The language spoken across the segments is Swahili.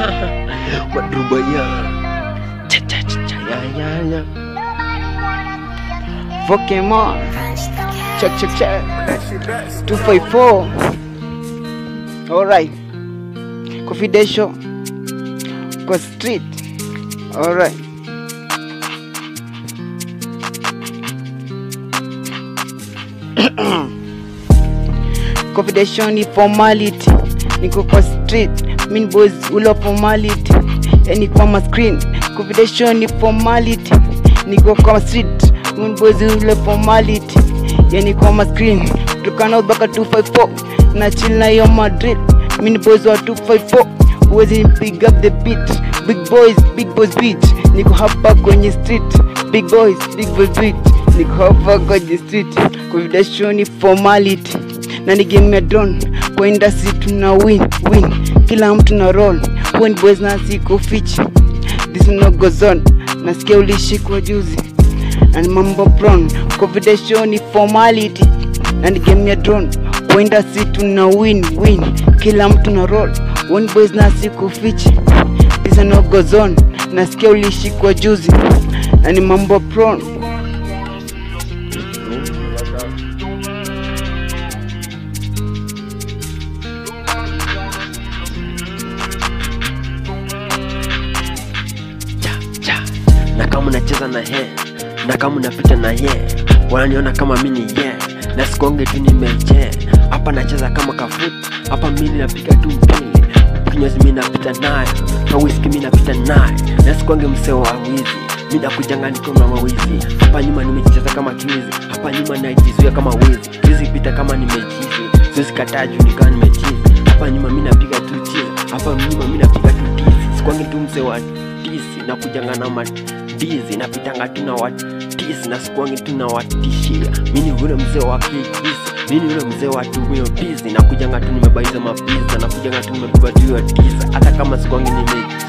Wadrubaya. Cha cha cha cha ya ya ya. Pokemon. Check, check, check. 254. Alright. Confidential. Kwa street. Alright. Confidential ni formality. Niko kwa street. Mean boys ula formality. Yani kwa ma screen. Confidential ni formality. Niko kwa street. Mean boys ula formality. Yani kwa ma screen. Tukana baka 254. Na chill na yo Madrid. Mean boys wa 254. Huwezi pick up the beat. Big boys, big boys beat. Niko hapa kwenye street. Big boys, big boys beat. Niko hapa kwenye street. Confidential ni formality na ni game ya drone kwa industry tuna win win kila mtu na roll when boys na siko fich this no goes on nasikia ulishikwa juzi na ni mambo brown confidential ni formality na ni game ya drone kwa industry tuna win win kila mtu na roll when boys na siko fich this no goes on nasikia ulishikwa juzi na ni mambo brown cha cha na kama unacheza na he na kama unapita na ye wananiona kama mini ye na sikonge tu nimeje hapa nacheza kama kafut hapa mimi napiga tu mpili kinyozi mi napita naye na whisky mi napita naye na sikonge mseo wa wizi mi nakujanga niko na mawizi hapa nyuma nimejicheza kama kiwizi hapa nyuma najizuia kama wizi siwezi pita kama nimechizi siwezi kataa juu nikawa nimechizi hapa nyuma mi napiga tu chizi hapa nyuma mi napiga tu tizi sikwangi tu msee wa tisi na kujanga na madizi napitanga tu na watisi na sikuangi tu na watishia mini ule mzee wa kikisi mini ule mzee wa tumio bizi na kujanga tu nimebaiza mabiza na kujanga tu nimebeba tu ya tisa hata kama sikuangi nimechizi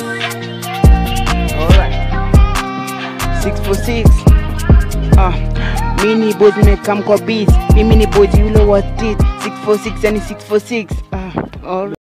Alright. 646 ah mini boys nimekam kwa beat mimi ni boys yule wa tit 646 yani 646 ah alright.